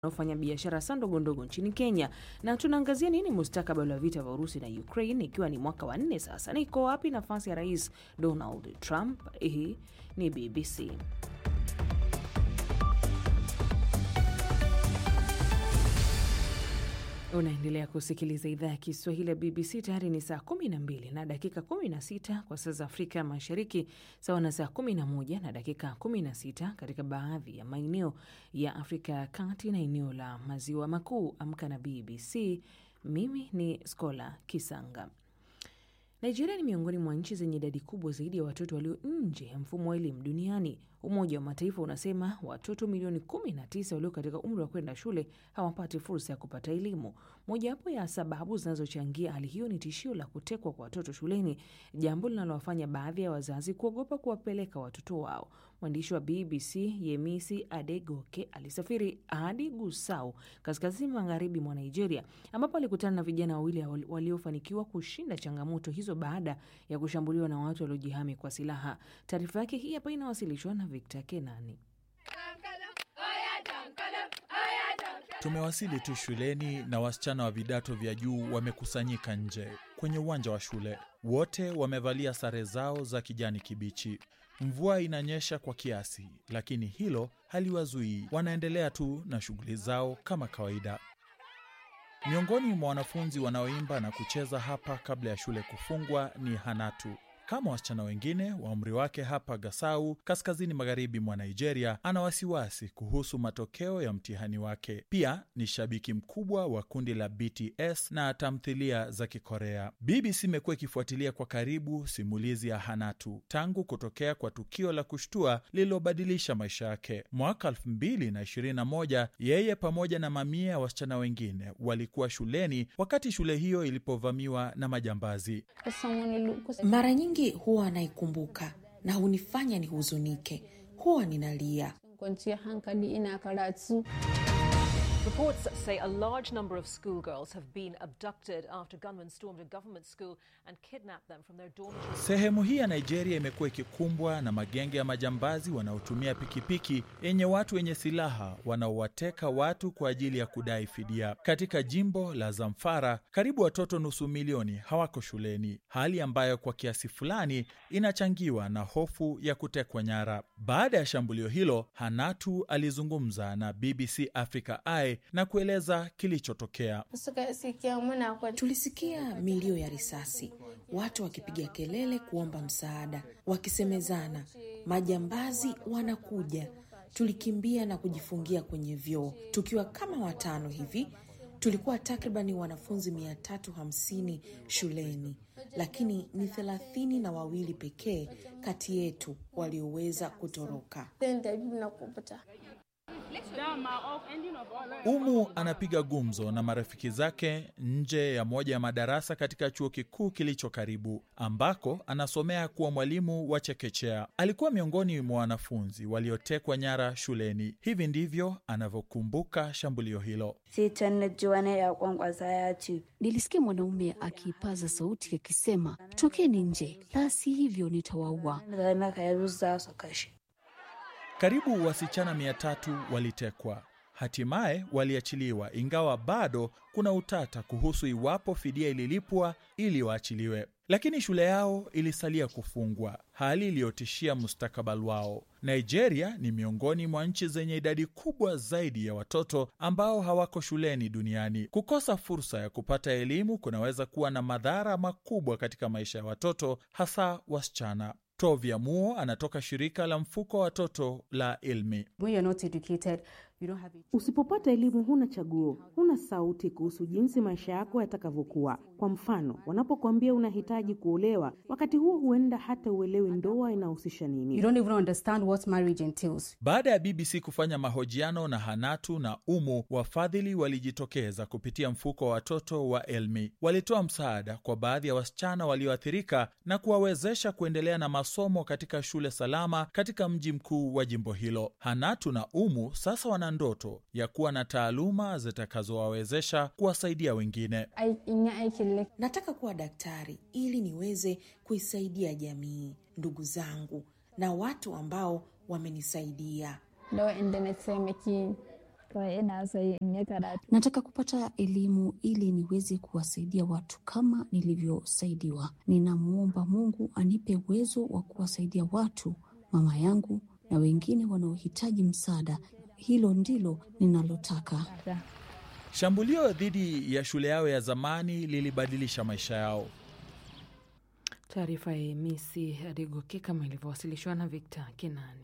wanaofanya biashara sa ndogo ndogo nchini Kenya, na tunaangazia nini mustakabali wa vita vya Urusi na Ukraine ikiwa ni mwaka wa nne sasa, na iko wapi nafasi ya Rais Donald Trump? Hii ni BBC. Unaendelea kusikiliza idhaa ya Kiswahili ya BBC. Tayari ni saa 12 na dakika 16 kwa saa za Afrika ya Mashariki, sawa na saa 11 na dakika 16 katika baadhi ya maeneo ya Afrika ya Kati na eneo la Maziwa Makuu. Amka na BBC. Mimi ni Skola Kisanga. Nigeria ni miongoni mwa nchi zenye idadi kubwa zaidi ya watoto walio nje ya mfumo wa elimu duniani. Umoja wa Mataifa unasema watoto milioni 19 walio katika umri wa kwenda shule hawapati fursa ya kupata elimu. Mojawapo ya sababu zinazochangia hali hiyo ni tishio la kutekwa kwa watoto shuleni, jambo linalowafanya baadhi ya wazazi kuogopa kuwapeleka watoto wao. Mwandishi wa BBC Yemisi Adegoke alisafiri hadi Gusau, kaskazini magharibi mwa Nigeria, ambapo alikutana na vijana wawili waliofanikiwa kushinda changamoto hizo baada ya kushambuliwa na watu waliojihami kwa silaha. Taarifa yake hii hapa inawasilishwa na Victor Kenani. Tumewasili tu shuleni na wasichana wa vidato vya juu wamekusanyika nje kwenye uwanja wa shule. Wote wamevalia sare zao za kijani kibichi. Mvua inanyesha kwa kiasi, lakini hilo haliwazuii. Wanaendelea tu na shughuli zao kama kawaida. Miongoni mwa wanafunzi wanaoimba na kucheza hapa kabla ya shule kufungwa ni Hanatu. Kama wasichana wengine wa umri wake hapa Gasau, kaskazini magharibi mwa Nigeria, ana wasiwasi kuhusu matokeo ya mtihani wake. Pia ni shabiki mkubwa wa kundi la BTS na tamthilia za Kikorea. BBC imekuwa ikifuatilia kwa karibu simulizi ya Hanatu tangu kutokea kwa tukio la kushtua lililobadilisha maisha yake mwaka 2021. Yeye pamoja na mamia ya wasichana wengine walikuwa shuleni wakati shule hiyo ilipovamiwa na majambazi. Mara nyingi huwa anaikumbuka na hunifanya nihuzunike, huwa ninalia. Reports say a large number of schoolgirls have been abducted after gunmen stormed a government school and kidnapped them from their dormitories. Sehemu hii ya Nigeria imekuwa ikikumbwa na magenge ya majambazi wanaotumia pikipiki yenye watu wenye silaha wanaowateka watu kwa ajili ya kudai fidia. Katika jimbo la Zamfara, karibu watoto nusu milioni hawako shuleni, hali ambayo kwa kiasi fulani inachangiwa na hofu ya kutekwa nyara. Baada ya shambulio hilo, Hanatu alizungumza na BBC Africa Eye na kueleza kilichotokea. Tulisikia milio ya risasi, watu wakipiga kelele kuomba msaada, wakisemezana, majambazi wanakuja. Tulikimbia na kujifungia kwenye vyoo tukiwa kama watano hivi. Tulikuwa takribani wanafunzi mia tatu hamsini shuleni, lakini ni thelathini na wawili pekee kati yetu walioweza kutoroka. Umu anapiga gumzo na marafiki zake nje ya moja ya madarasa katika chuo kikuu kilicho karibu, ambako anasomea kuwa mwalimu wa chekechea. Alikuwa miongoni mwa wanafunzi waliotekwa nyara shuleni. Hivi ndivyo anavyokumbuka shambulio hilo. Nilisikia mwanaume akipaza sauti akisema, tokeni nje, la si hivyo nitawaua. Karibu wasichana mia tatu walitekwa, hatimaye waliachiliwa, ingawa bado kuna utata kuhusu iwapo fidia ililipwa ili waachiliwe. Lakini shule yao ilisalia kufungwa, hali iliyotishia mustakabali wao. Nigeria ni miongoni mwa nchi zenye idadi kubwa zaidi ya watoto ambao hawako shuleni duniani. Kukosa fursa ya kupata elimu kunaweza kuwa na madhara makubwa katika maisha ya watoto, hasa wasichana. Tovia Muo anatoka shirika la mfuko wa watoto la Ilmi. Usipopata elimu, huna chaguo, huna sauti kuhusu jinsi maisha yako yatakavyokuwa. Kwa mfano, wanapokuambia unahitaji kuolewa, wakati huo huenda hata uelewi ndoa inahusisha nini. Baada ya BBC kufanya mahojiano na Hanatu na Umu, wafadhili walijitokeza kupitia mfuko wa watoto wa Elmi. Walitoa msaada kwa baadhi ya wasichana walioathirika na kuwawezesha kuendelea na masomo katika shule salama katika mji mkuu wa jimbo hilo. Hanatu na Umu sasa wana ndoto ya kuwa na taaluma zitakazowawezesha kuwasaidia wengine. Nataka kuwa daktari ili niweze kuisaidia jamii, ndugu zangu na watu ambao wamenisaidia. Nataka kupata elimu ili niweze kuwasaidia watu kama nilivyosaidiwa. Ninamwomba Mungu anipe uwezo wa kuwasaidia watu, mama yangu na wengine wanaohitaji msaada. Hilo ndilo ninalotaka. Shambulio dhidi ya shule yao ya zamani lilibadilisha maisha yao. Taarifa ya Misi Adegoke kama ilivyowasilishwa na Victor Kinani.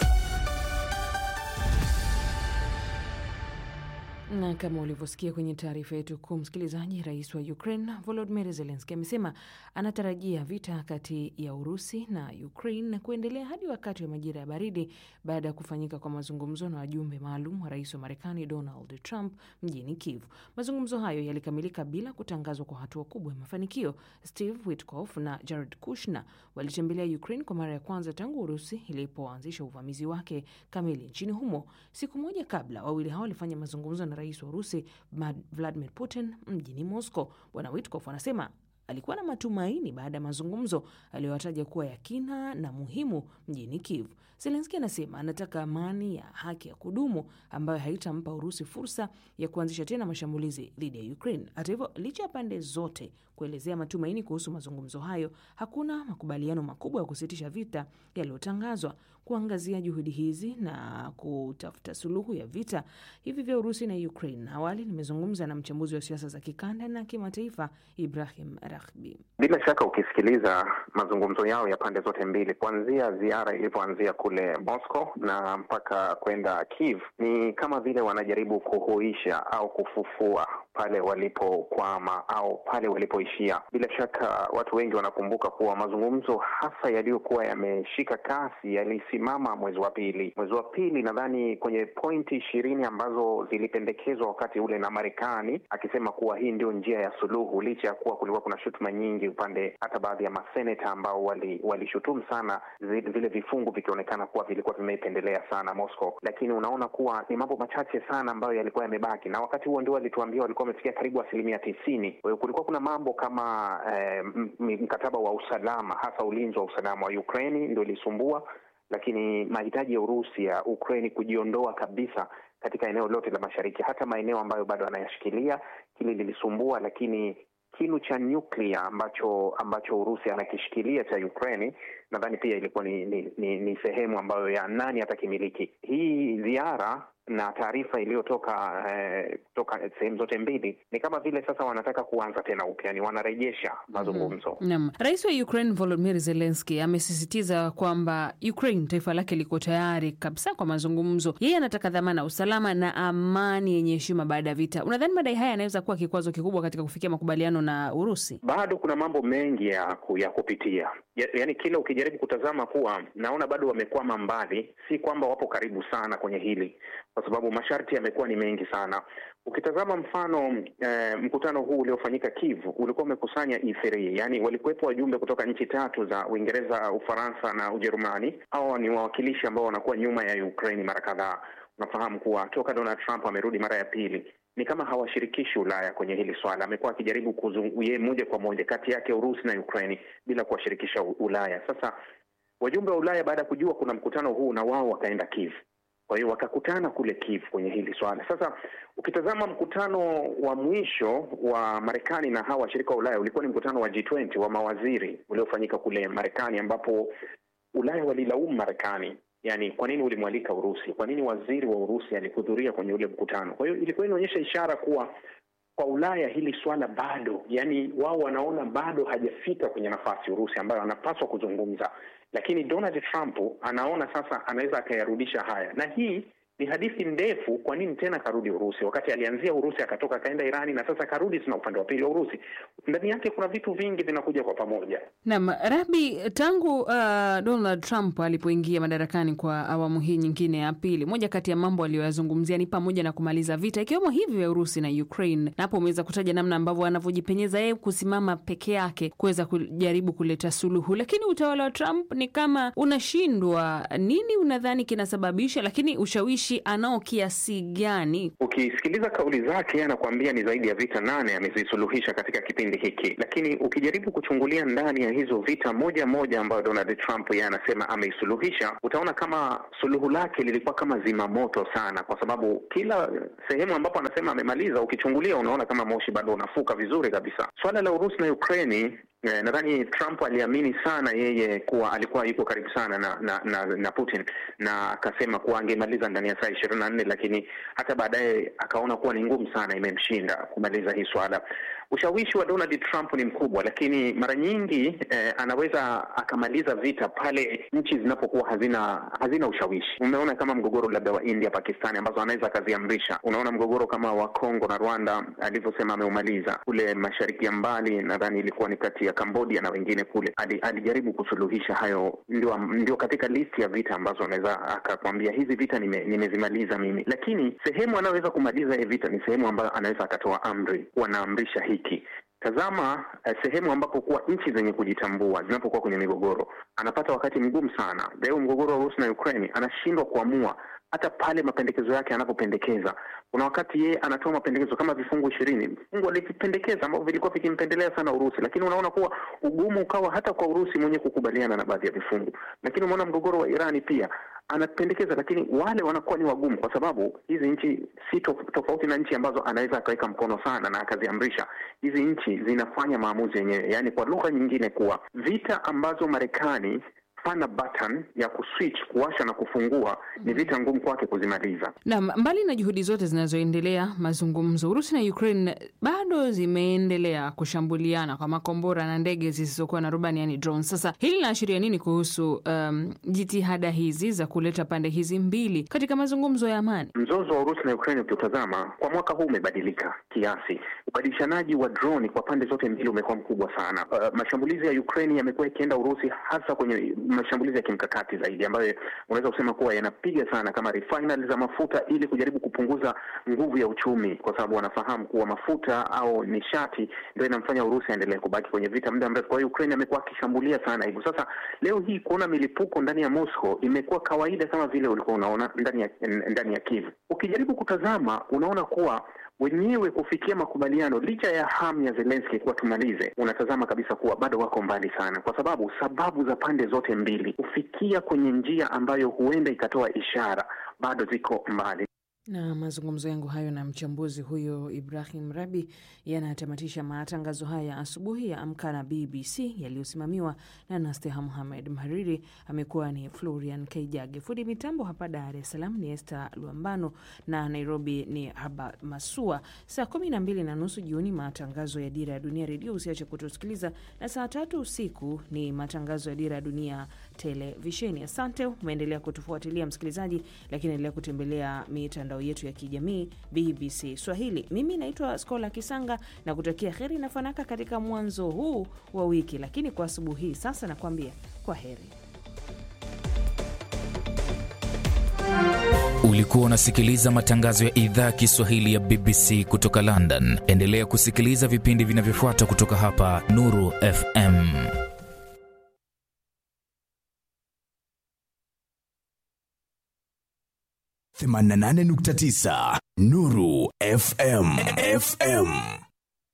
Na kama ulivyosikia kwenye taarifa yetu kuu, msikilizaji, rais wa Ukraine Volodymyr Zelensky amesema anatarajia vita kati ya Urusi na Ukraine kuendelea hadi wakati wa majira ya baridi baada ya kufanyika kwa mazungumzo na wajumbe maalum wa rais wa Marekani Donald Trump mjini Kiev. Mazungumzo hayo yalikamilika bila kutangazwa kwa hatua kubwa ya mafanikio. Steve Witkoff na Jared Kushner walitembelea Ukraine kwa mara ya kwanza tangu Urusi ilipoanzisha uvamizi wake kamili nchini humo. Siku moja kabla, wawili hao walifanya mazungumzo na rais wa Urusi Vladimir Putin mjini Moscow. Bwana Witkoff anasema alikuwa na matumaini baada ya mazungumzo aliyoyataja kuwa ya kina na muhimu mjini Kiev. Zelenski anasema anataka amani ya haki ya kudumu ambayo haitampa Urusi fursa ya kuanzisha tena mashambulizi dhidi ya Ukraine. Hata hivyo, licha ya pande zote kuelezea matumaini kuhusu mazungumzo hayo, hakuna makubaliano makubwa ya kusitisha vita yaliyotangazwa. Kuangazia juhudi hizi na kutafuta suluhu ya vita hivi vya Urusi na Ukraine, awali nimezungumza na mchambuzi wa siasa za kikanda na kimataifa Ibrahim Rahbi. Bila shaka ukisikiliza mazungumzo yao ya pande zote mbili, kuanzia ziara ilipoanzia kule Moscow na mpaka kwenda Kiev, ni kama vile wanajaribu kuhuisha au kufufua pale walipokwama au pale walipoishia. Bila shaka watu wengi wanakumbuka kuwa mazungumzo hasa yaliyokuwa yameshika kasi yalisimama mwezi wa pili. Mwezi wa pili, nadhani kwenye pointi ishirini ambazo zilipendekezwa wakati ule na Marekani, akisema kuwa hii ndio njia ya suluhu, licha ya kuwa kulikuwa kuna shutuma nyingi upande, hata baadhi ya maseneta ambao walishutumu wali sana vile vifungu vikionekana kuwa vilikuwa vimeipendelea sana Moscow, lakini unaona kuwa ni mambo machache sana ambayo yalikuwa yamebaki, na wakati huo ndio walituambia walikuwa wamefikia karibu asilimia tisini. Kwa hiyo kulikuwa kuna mambo kama eh, mkataba wa usalama, hasa ulinzi wa usalama wa Ukraini ndio ilisumbua, lakini mahitaji ya Urusi ya Ukraini kujiondoa kabisa katika eneo lote la mashariki, hata maeneo ambayo bado anayashikilia, hili lilisumbua, lakini kinu cha nyuklia ambacho ambacho Urusi anakishikilia cha Ukraini nadhani pia ilikuwa ni, ni, ni, ni sehemu ambayo ya nani atakimiliki. Hii ziara na taarifa iliyotoka eh, kutoka sehemu zote mbili ni kama vile sasa wanataka kuanza tena upya, ni wanarejesha mazungumzo. mm -hmm. Naam, rais wa Ukraine Volodymyr Zelensky amesisitiza kwamba Ukraine taifa lake liko tayari kabisa kwa mazungumzo. Yeye anataka dhamana, usalama na amani yenye heshima baada ya vita. Unadhani madai haya yanaweza kuwa kikwazo kikubwa katika kufikia makubaliano na Urusi? Bado kuna mambo mengi ya, ya kupitia ya, yani kila ukijaribu kutazama kuwa naona bado wamekwama mbali, si kwamba wapo karibu sana kwenye hili kwa sababu masharti yamekuwa ni mengi sana. Ukitazama mfano eh, mkutano huu uliofanyika Kiev ulikuwa umekusanya E3, yani walikuwepo wajumbe kutoka nchi tatu za Uingereza, Ufaransa na Ujerumani. Hawa ni wawakilishi ambao wanakuwa nyuma ya Ukraine mara kadhaa. Unafahamu kuwa toka Donald Trump amerudi mara ya pili ni kama hawashirikishi Ulaya kwenye hili swala. Amekuwa akijaribu yeye moja kwa moja kati yake Urusi na Ukraine bila kuwashirikisha Ulaya. Sasa wajumbe wa Ulaya baada ya kujua kuna mkutano huu, na wao wakaenda Kiev kwa hiyo wakakutana kule Kiev kwenye hili swala. Sasa ukitazama mkutano wa mwisho wa Marekani na hawa washirika wa Ulaya ulikuwa ni mkutano wa G20 wa mawaziri uliofanyika kule Marekani, ambapo Ulaya walilaumu Marekani, yani kwa nini ulimwalika Urusi? Kwa nini waziri wa Urusi alihudhuria kwenye ule mkutano? Kwa hiyo ilikuwa inaonyesha ishara kuwa kwa Ulaya hili swala bado, yani wao wanaona bado hajafika kwenye nafasi Urusi ambayo anapaswa kuzungumza lakini Donald Trump anaona sasa anaweza akayarudisha haya, na hii ni hadithi ndefu. Kwa nini tena karudi Urusi wakati alianzia Urusi akatoka akaenda Irani na sasa karudi tena upande wa pili wa Urusi? Ndani yake kuna vitu vingi vinakuja kwa pamoja. Naam, Rabi, tangu uh, Donald Trump alipoingia madarakani kwa awamu hii nyingine ya pili, moja kati ya mambo aliyoyazungumzia ni pamoja na kumaliza vita ikiwemo hivyo vya Urusi na Ukraine, na hapo umeweza kutaja namna ambavyo anavyojipenyeza yeye kusimama peke yake kuweza kujaribu kuleta suluhu, lakini utawala wa Trump ni kama unashindwa. Nini unadhani kinasababisha, lakini ushawishi anao kiasi gani? Ukisikiliza kauli zake, anakuambia ni zaidi ya vita nane amezisuluhisha katika kipindi hiki, lakini ukijaribu kuchungulia ndani ya hizo vita moja moja ambayo Donald Trump yeye anasema ameisuluhisha, utaona kama suluhu lake lilikuwa kama zima moto sana, kwa sababu kila sehemu ambapo anasema amemaliza, ukichungulia unaona kama moshi bado unafuka vizuri kabisa. Swala la Urusi na Ukraini Eh, nadhani Trump aliamini sana yeye kuwa alikuwa yuko karibu sana na na, na, na Putin na akasema kuwa angemaliza ndani ya saa ishirini na nne, lakini hata baadaye akaona kuwa ni ngumu sana, imemshinda kumaliza hii swala. Ushawishi wa Donald Trump ni mkubwa, lakini mara nyingi eh, anaweza akamaliza vita pale nchi zinapokuwa hazina hazina ushawishi. Umeona kama mgogoro labda wa India Pakistani, ambazo anaweza akaziamrisha. Unaona mgogoro kama wa Kongo na Rwanda alivyosema ameumaliza. Kule mashariki ya mbali, nadhani ilikuwa ni kati ya Cambodia na wengine kule, ali, alijaribu kusuluhisha hayo. Ndio, ndio katika listi ya vita ambazo anaweza akakwambia hizi vita nime, nimezimaliza mimi, lakini sehemu anayoweza kumaliza hii vita ni sehemu ambayo anaweza akatoa amri, wanaamrisha hiki Tazama eh, sehemu ambapo kuwa nchi zenye kujitambua zinapokuwa kwenye migogoro, anapata wakati mgumu sana. Leo mgogoro wa Urusi na Ukraine, anashindwa kuamua hata pale mapendekezo yake anapopendekeza. Kuna wakati yeye anatoa mapendekezo kama vifungu ishirini vifungu alivipendekeza ambavyo vilikuwa vikimpendelea sana Urusi, lakini unaona kuwa ugumu ukawa hata kwa Urusi mwenye kukubaliana na baadhi ya vifungu. Lakini umeona mgogoro wa Irani pia anapendekeza, lakini wale wanakuwa ni wagumu, kwa sababu hizi nchi si tofauti na nchi ambazo anaweza akaweka mkono sana na akaziamrisha. Hizi nchi zinafanya maamuzi yenyewe, yaani kwa lugha nyingine, kuwa vita ambazo Marekani hana button ya kuswitch kuwasha na kufungua ni vita ngumu kwake kuzimaliza. Naam, mbali na juhudi zote zinazoendelea, mazungumzo, Urusi na Ukraine bado zimeendelea kushambuliana kwa makombora na ndege zisizokuwa na rubani, yani drones. Sasa hili linaashiria nini kuhusu um, jitihada hizi za kuleta pande hizi mbili katika mazungumzo ya amani? Mzozo wa Urusi na Ukraine ukiutazama kwa mwaka huu umebadilika kiasi. Ubadilishanaji wa droni kwa pande zote mbili umekuwa mkubwa sana. Uh, mashambulizi ya Ukraine yamekuwa yakienda Urusi hasa kwenye mashambulizi ya kimkakati zaidi ambayo unaweza kusema kuwa yanapiga sana kama refinery za mafuta ili kujaribu kupunguza nguvu ya uchumi, kwa sababu wanafahamu kuwa mafuta au nishati ndio inamfanya Urusi aendelee kubaki kwenye vita muda mrefu. Kwa hiyo Ukraine amekuwa akishambulia sana hivyo. Sasa leo hii kuona milipuko ndani ya Moscow imekuwa kawaida kama vile ulikuwa unaona ndani ya ndani ya Kiev. Ukijaribu kutazama unaona kuwa wenyewe kufikia makubaliano licha ya hamu ya Zelensky kuwa tumalize, unatazama kabisa kuwa bado wako mbali sana, kwa sababu sababu za pande zote mbili kufikia kwenye njia ambayo huenda ikatoa ishara bado ziko mbali. Na mazungumzo yangu hayo na mchambuzi huyo Ibrahim Rabi yanatamatisha matangazo haya asubuhi ya Amka na BBC yaliyosimamiwa na Nasteha Muhamed. Mhariri amekuwa ni Florian Kaijage, fundi mitambo hapa Dar es Salaam ni Esther Luambano na Nairobi ni Haba Masua. Saa kumi na mbili na nusu jioni matangazo ya Dira ya Dunia Redio, usiache kutusikiliza, na saa tatu usiku ni matangazo ya Dira ya Dunia Televisheni. Asante, umeendelea kutufuatilia msikilizaji, lakini endelea kutembelea mitandao yetu ya kijamii BBC Swahili. Mimi naitwa Skola Kisanga na kutakia heri na fanaka katika mwanzo huu wa wiki, lakini kwa asubuhi hii sasa nakwambia kwa heri. Ulikuwa unasikiliza matangazo ya idhaa ya Kiswahili ya BBC kutoka London. Endelea kusikiliza vipindi vinavyofuata kutoka hapa Nuru FM. themanini na nane nukta tisa Nuru FM FM